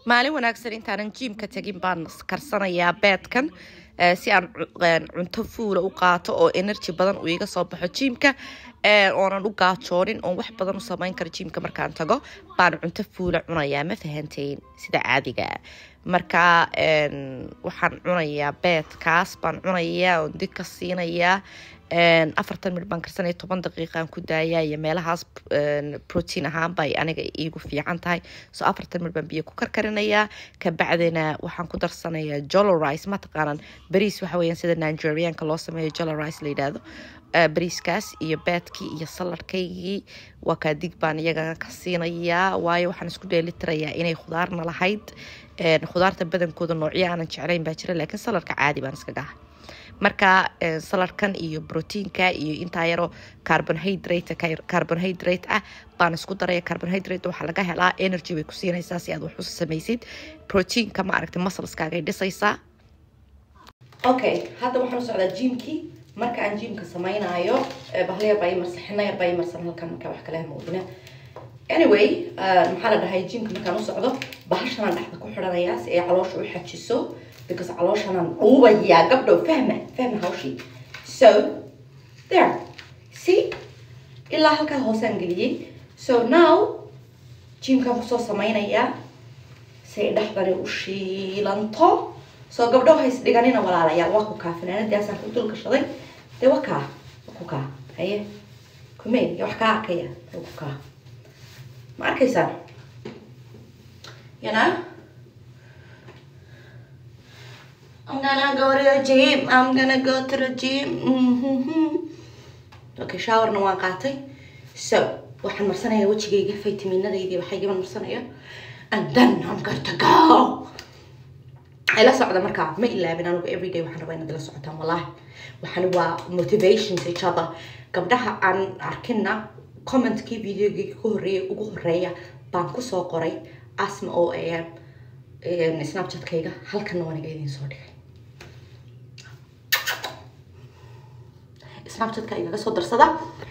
maalin wanaagsan intaanan jiimka tegin baan karsanayaa beedkan si aan cunto fuula u qaato oo energy badan uu iga soo baxo jiimka oonan u gaajoonin oon wax badan u samayn karo jiimka markaan tago baan cunto fuula cunayaa ma fahanteyn sida caadiga marka waxaan cunayaa beedkaas baan cunayaa oon dig ka siinayaa afartan minut baan karsanaya toban daqiiqaan ku daayaa iyo meelahaas protein ahaan bay aniga iigu fiican tahay so afartan minut baan biyo ku karkarinayaa kabacdina waxaan ku darsanayaa jolo rice mataqaanan bariis waxa weeyaan sida nigerianka loo sameeyo jolo rice la yidhaahdo bariiskaas iyo beedkii iyo saladkaygii waa kaa dig baan iyaga ka siinayaa waayo waxaan isku dheelitirayaa inay khudaarna lahayd khudaarta badankooda noocyo aanan jeclayn baa jira laakiin saladka caadi baan iska gaha marka saladkan iyo brotiinka iyo intaa yaroo carbonhydrate carbonhydrate ah baan isku daraya carbonhydrate waxaa laga helaa energy bay ku siinaysaa si aad wax u samaysid proteinka ma aragtay muscleskaagay dhisaysaa okay hadda waxaan u socdaa jimkii marka aan jimka samaynayo bahlaya baa imarsan xina yar baa imarsan halkan marka wax kale moodina anyway maxaa la dhahay jimka markaan u socdo bahashanaan dhexda ku xidhanayaa si ay caloosha u xajiso because calooshanaan dhuubayaa gabdhow fahma fahma hawshii so there see ilaa halkaa hoosaan geliyey so now jimkaan kusoo samaynayaa si ay dhexdani u shiilanto soo gabdho hays dhiganina walaalayaal waa ku kaa fanaanadaasaan ku dul gashaday dee waa kaa waa ku kaa haye kumey ya wax kaa arkaya waa ku kaa ma arkaysaan you know I'm gonna go to the gym. I'm gonna go to the gym. Mm-hmm. Okay, showerna waan qaatay. So, waxaan marsanayaa wejigayga faytaminadaydi waxaygiban marsanaya. And then I'm going to go. ila socda markaa ma ilaabin anugu everyday waxaan rabaa inaad ila socotaan wallahi waxaan waa motivations each other gabdhaha aan arkina commentkii videogii ku horeeyay ugu horeeya baan kusoo qoray asma oo am snapchatkayga halkana waan iga idiin soo dhigay snapchatka igaga soo darsada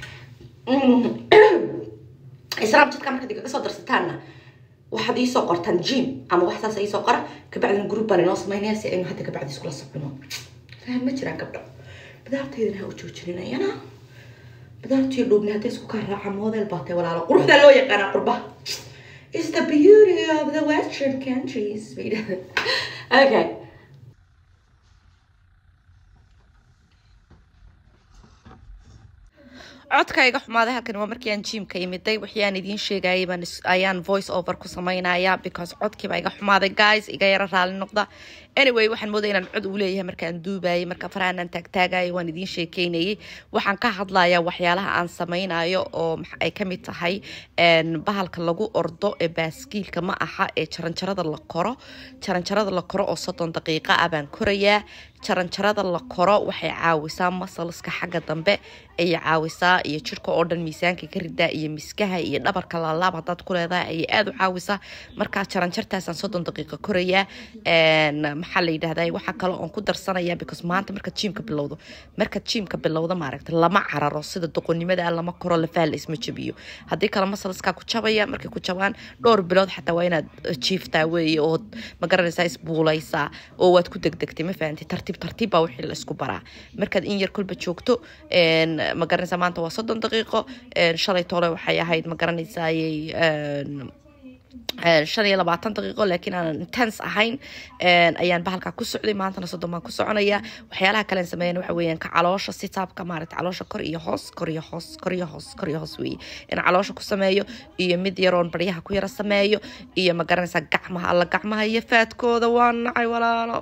snapchatka markaad igaga soo darsataanna waxaad iisoo qortaan jim ama wax saas iisoo qora kabacdina group baan inoo samaynaya si aynu hadda kabacdi iskula socono faham ma jiraan gabdho bidaartaydana ha u joojinayana bidaartiyo dhuubni hadday isku kaa raaca model baatay walaalo quruxdaa loo yaqaanaa qurbaha is the beauty of the western countries okay codka iga xumaaday halkan waa markii aan jimka imiday wixii aan idiin sheegayay baan ayaan voice over ku samaynaya because codkiiba iga xumaaday guys iga yaro raali noqda anyway waxaan moodaya inaan cod uu leeyahay markaan duubayay marka farahanaan taagtaagayay waan idiin sheekeynayay waxaan ka hadlayaa waxyaalaha aan samaynayo oo ay kamid tahay bahalka lagu ordo ee baaskiilka ma aha ee jaranjarada la koro jaranjarada la koro oo soddon daqiiqa ah baan korayaa jaranjarada la koro waxay caawisaa masalska xagga dambe ayay caawisaa iyo jirka oo dhan miisaanka ka ridaa iyo miskaha iyo dhabarka laalaab hadaad ku leedahay ayay aada u caawisaa markaa jaranjartaasaan soddon daqiiqa korayaa maxaa la yidhahdaa waxaa kale oon ku darsanaya because maanta markaad jiimka bilowdo markaad jiimka bilowdo maaragta lama cararo sida doqonnimada lama koro lafaha la isma jabiyo haddii kale masalskaa ku jabaya markay ku jabaan dhowr bilood xataa waa inaad jiiftaa weeye ood ma garanaysaa isbuulaysaa oo waad ku degdegtay ma fahanti tartiib tartiib baa wixii la isku baraa markaad in yar kolba joogto ma garanaysaa maanta waa soddon daqiiqo shalay toole waxay ahayd ma garanaysayay shan iyo labaatan daqiiqo laakiin aanan intense ahayn ayaan bahalkaa ku socday maantana soddon baan ku soconaya waxyaalaha kalen sameeyan waxa weeyaan ka caloosha sitaabka maaragta caloosha kor iyo hoos kor iyo hoos kor iyo hoos kor iyo hoos weeye in caloosha ku sameeyo iyo mid yaroon baryaha ku yara sameeyo iyo ma garanaysaa gacmaha alla gacmaha iyo faadkooda waa nacay walaalo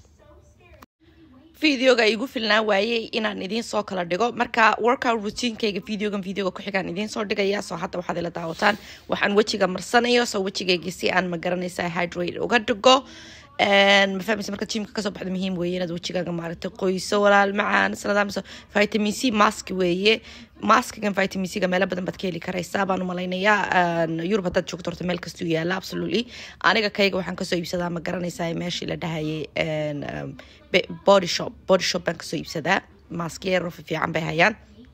videoga igu filnaa waayey inaan idiin soo kala dhigo marka workout routinekayga videogan videoga ku xigaan idiin soo dhigaya soo hadda waxaad ila daawataan waxaan wejiga marsanayo soo wejigayga si aan ma garanaysa hydrate uga dhigo ma fahmaysa marka jimka kasoo baxda muhiim weeye inaad wejigaaga maaragtay qoyso walaal macaan sanadaamso vitamin c mask weeye maskigan vitamin c ga meelo badan baad ka heli karaysaa baan u malaynayaa yurub haddaad joogto horta meel kastuu yaala absolutely aniga kayga waxaan kasoo iibsadaa ma garanaysaa meeshii la dhahayay body shop body shop baan kasoo iibsadaa maskiyero fiican bay hayaan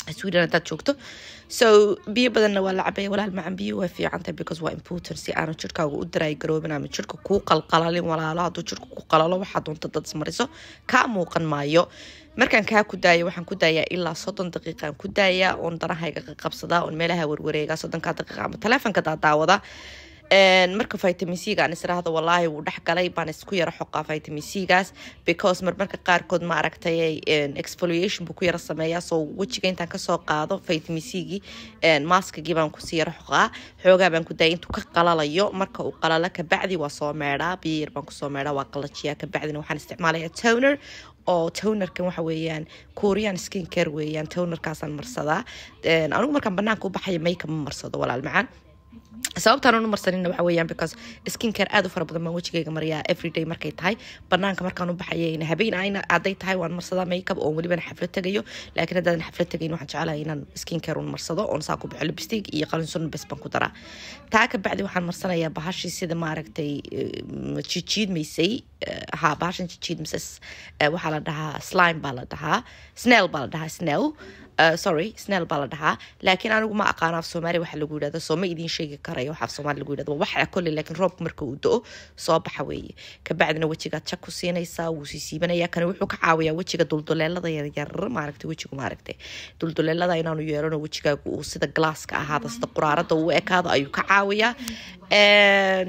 sweden haddaad joogto so biyo badanna waa la cabaya walaal macan biyo waa fiicantahay because waa important si aanu jirkaaga u daraay garoobin ama jirka kuu qalqalalin walaalo hadduu jirka ku qalalo waxaa doonta dad ismariso kaa muuqan maayo markaan kaa ku daayo waxaan ku daayaa ilaa soddon daqiiqaan ku daayaa oon danahayga qabsadaa oon meelaha warwareegaa soddonkaa daqiiqa ama taleefonka daadaawada marka vitamin c-ga aan israahdo walaahi wuu dhex galay baan isku yaro xoqaa vitamin c-gaas because marmarka qaarkood ma aragtay exfoliation buu ku yaro sameeyaa soo wejiga intaan kasoo qaado vitamin c-gii maskagii baan kusii yaro xoqaa xoogaa baan ku daaya intuu ka qalalayo marka uu qalalo kabacdi waa soo meedhaa biyo yar baan kusoo meedhaa waa qalajiyaa kabacdina waxaan isticmaalayaa toner oo tonerkan waxa weeyaan korean skin care weeyaan tonerkaasaan marsadaa anigu markaan banaanka u baxaya makeup ma marsado walaal macaan sababtaan anu marsanina waxa weeyaan because skin care aad u fara badan baan wejigayga mariyaa everyday markay tahay banaanka markaan u baxayayna habeen ayna hadday tahay waan marsadaa makeup oo welibana xaflad tegayo laakiin haddaadan xaflad tegayn waxaan jecelahay inaan skin care un marsado oon saa ku baxo lipstick iyo qalinsun bes baan ku daraa taa ka bacdi waxaan marsanayaa bahashii sida maaragtay jijiidmaysay ha bahashan jijiidmaysa waxaa la dhahaa slime baa la dhahaa snell baa la dhahaa snell Uh, sorry snell baa la dhahaa laakiin anigu ma aqaano af soomaali waxa lagu yidhahdo soo ma idiin sheegi karayo waxa af soomaali lagu yidhahdo waxa kolley laakiin roobka marka uu do-o soo baxa weeye kabacdina wejigaad jak ku siinaysaa wuu sii siibanaya kani wuxuu ka caawiyaa wejiga dulduleelada yaryar maaragtay wejigu maaragtay dulduleelada inaanu yeelano wejigaagu uu sida glasska ahaada sida quraarada uu ekaado ayuu ka caawiyaa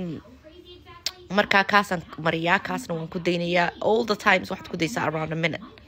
markaa kaasaan mariyaa kaasna waan ku daynayaa all the times waxaad ku daysaa around a minute